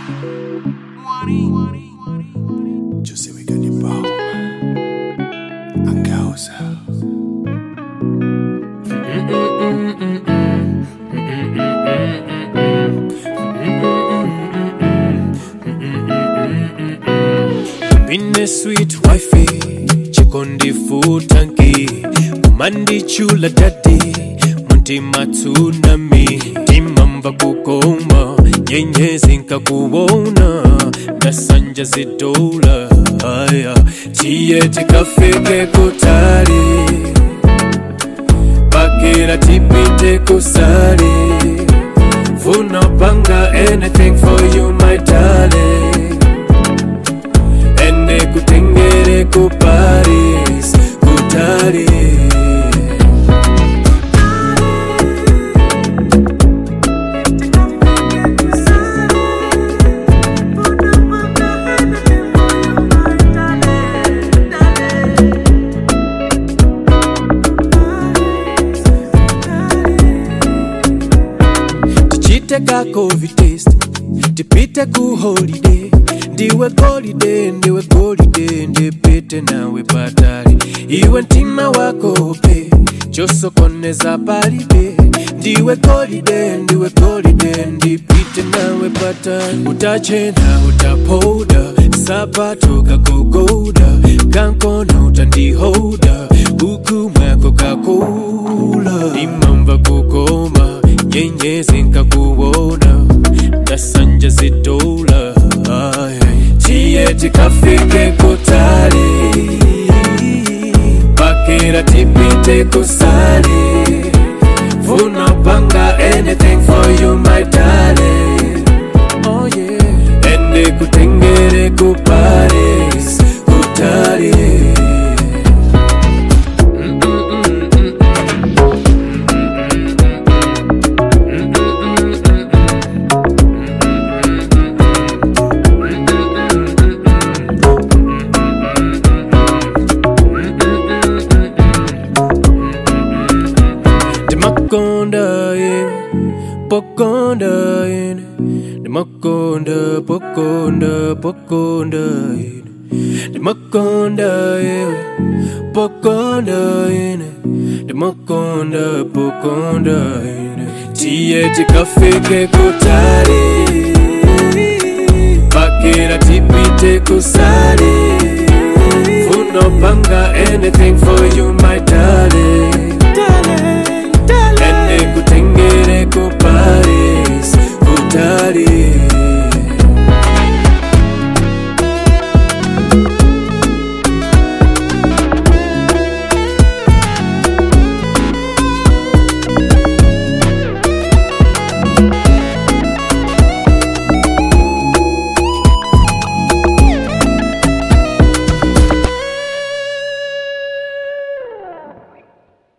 Giuseppe Cannibal Angausa Bine sweet wifey chikondi futanki kumandi chula dadi muntima tsunami timamba kukoma nyenyezi nkakuwona ndasanja zidola haya tiye tikafike kutali pakira tipite kusali funa panga anything for you my darling ende kutengere ku Paris kutali tichite ka covid test tipite ku holiday ndiwe golide ndiwe golide ndipite nawe patali iwe mtima wako pe chosokoneza palibe ndiwe golide ndiwe golide ndipite nawe patali utachena utapoda sapato kakugoda kankono utandihoda huku mwako kakula imamba kukoma nyenyezi nkakuwona ndasanja zidola tiye tikafike kutali pakira tipite kusali funa panga anything for you my darling oh yeah ende kutengere ku Paris kutali Demakonda yeah, pokonda yeah. Demakonda, pokonda, pokonda yeah. Demakonda yeah, pokonda yeah. Demakonda, pokonda yeah. Tiye tikafike kutali